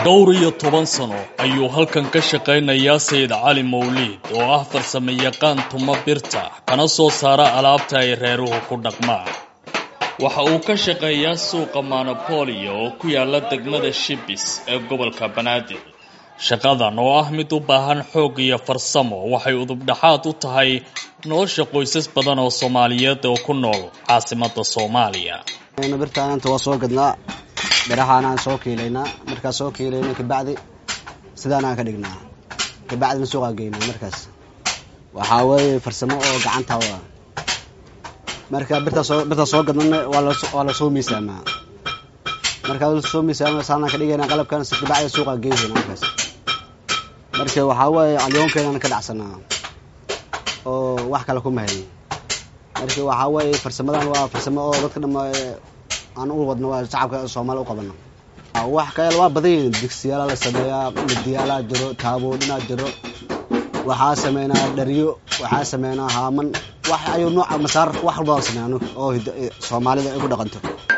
dhowr iyo toban sano ayuu halkan ka shaqaynayaa sayid cali mawliid oo ah farsamo yaqaan tuma birta kana soo saara alaabta ay reeruhu ku dhaqmaan waxa uu ka shaqeeyaa suuqa monopolio oo ku yaala degmada shibis ee gobolka banaadir shaqadan oo ah mid u baahan xoog iyo farsamo waxay udubdhaxaad u tahay nolosha qoysas badan oo soomaaliyeed oo ku nool caasimada soomaaliya birtaananta waa soo gadnaa birahaanaan soo kiilaynaa markaa soo kiilayna kabacdi sidaanaan ka dhignaa kabacdina suuqaa geynaa markaas waxaa weeye farsamo oo gacanta wa marka birtaa soo birtaa soo gadnana waa lasoo miisaamaa markaa lasoo miisaama saanaan ka dhigayna qalabkan si kabacdi suuqaa geynayna markaas marka waxaa weeye alyoonkeenaan ka dhacsanaa oo wax kale kuma hayn marka waxaa weeye farsamadan waa farsamo oo dadka dhama aan u wadno waa shacabka soomaaliya u qabano wax kale waa badan yihiin digsiyaala la sameeyaa midiyaalaa jiro taaboodhinaa jiro waxaa sameynaa dhariyo waxaa sameynaa haaman wax ayuu nooca masaar wax walba la sameeya oo soomaalida ay ku dhaqanto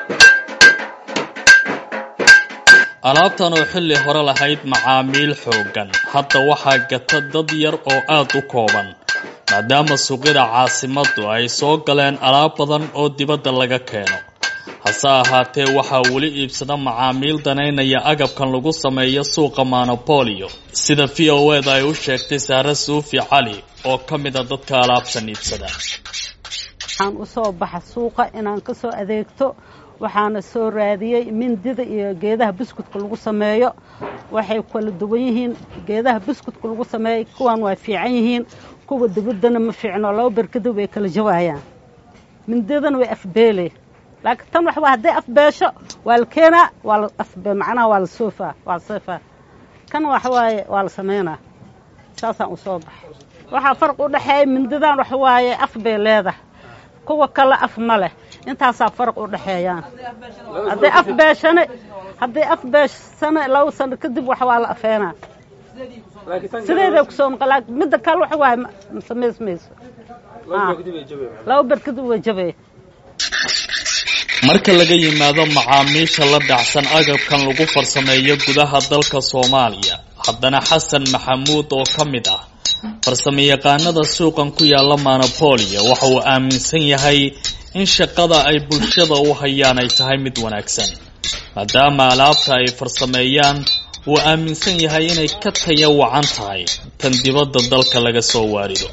alaabtan oo xilli hore lahayd macaamiil xooggan hadda waxaa gata dad yar oo aada u kooban maadaama suuqyada caasimaddu ay soo galeen alaab badan oo dibadda laga keeno hase ahaatee waxaa weli iibsada macaamiil danaynaya agabkan lagu sameeyo suuqa monopolio sida v o eda ay u sheegtay saare suufi cali oo ka mid a dadka alaabtan iibsada waxaan usoo baxa suuqa inaan kasoo adeegto waxaana soo raadiyey mindida iyo geedaha buskudka lagu sameeyo waxay kala duwan yihiin geedaha buskudka lagu sameeyay kuwan waa fiican yihiin kuwa dibaddana ma fiicno laba berkada way kala jawaayaan mindidana way afbeele laakiin tan waxba hadday afbeesho waa la keenaa waa la afbe macnaha waa la soofaa waa la seefaa kan waxa waaye waa la sameynaa saasaan usoo baxay waxaa farq u dhexeeya mindidan waxa waaye af bay leedahay kuwa kale af ma leh intaasaa farq u dhexeeyaan hadday af beeshane hadday af beeshsane laba sano kadib wax waa la afeenaa sideeday kusoo noqon laakiin midda kale waxa waaye ma samaysmayso laba ber kadib way jabay marka laga yimaado macaamiisha la dhacsan agabkan lagu farsameeyo gudaha dalka soomaaliya haddana xasan maxamuud oo ka mid ah farsamayaqaanada suuqan ku yaala monopolio waxa uu aaminsan yahay in shaqada ay bulshada u hayaan ay tahay mid wanaagsan maadaama alaabta ay farsameeyaan uu aaminsan yahay inay ka taya wacan tahay tan dibadda dalka laga soo waarido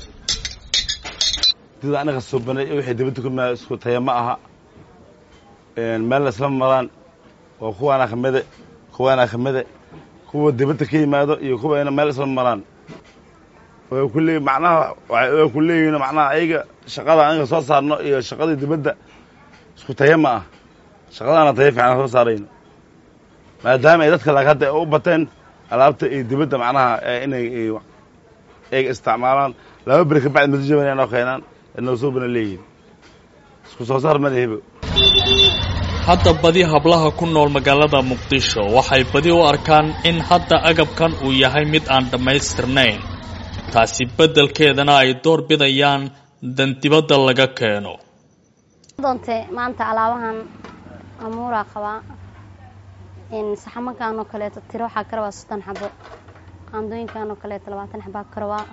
anaga suubanay wixii dibadda kuma isku taya ma aha meel isla maraan oo kuwaana kamide kuwaana kamide kuwa dibadda ka yimaado iyo kuwa meel isla maraan way kuleey macnaha way ku leeyihiin macnaha ayaga shaqada anaga soo saarno iyo shaqadii dibadda isku taya ma ah shaqadaana taya fiican soo saarayno maadaama ay dadka laag hadda u bateen alaabta iyo dibadda macnaha inay ayaga isticmaalaan laba beri kabacdi madajaban noo keenaan noo suubana leeyihiin isku soo saar madahibo hadda badi hablaha ku nool magaalada muqdisho waxay badi u arkaan in hadda agabkan uu yahay mid aan dhammaystirnayn taasi beddelkeedana ay door bidayaan dan dibadda laga keeno doonte maanta alaabahan amuuraa qabaa saxamankan oo kaleeto tiro waxaa ka rabaa soddon xabo qaandooyinkan oo kaleeto labaatan xabaa ka rabaa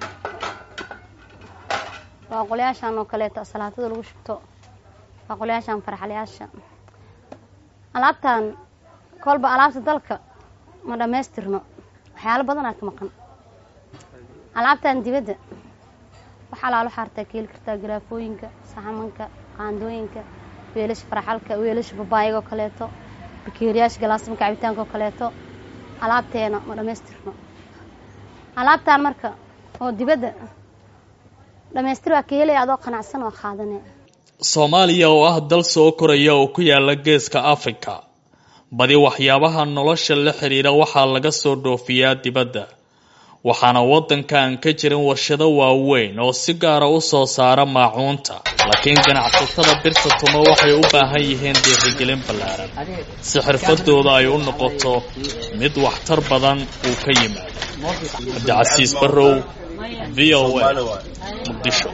waaqolyaashan oo kaleeto salaatada lagu shubto waaqolyaashan farxalyaasha alaabtan kolba alaabta dalka ma dhammaystirno waxyaalo badanaa ka maqan alaabtan dibadda wax alaalo xaartaa ka heli kartaa garaafooyinka saxamanka qaandooyinka weelasha farxalka weelasha babaayaga oo kaleeto bakeeriyaasha galaasamka cabitaanka oo kaleeto alaabteena ma dhammaystirno alaabtan marka oo dibadda dhammaystir waa ka helaya adoo qanacsan oo qaadane soomaaliya oo ah dal soo koraya oo ku yaala geeska africa badi waxyaabaha nolosha la xidhiira waxaa laga soo dhoofiyaa dibadda waxaana waddanka aan ka jirin warshado waaweyn oo si gaara u soo saara maacuunta laakiin ganacsatada birta tuma waxay u baahan yihiin dhiirigelin ballaaran si xirfadooda ay u noqoto mid waxtar badan uu ka yimaado cabdicasiis barrow v o a muqdisho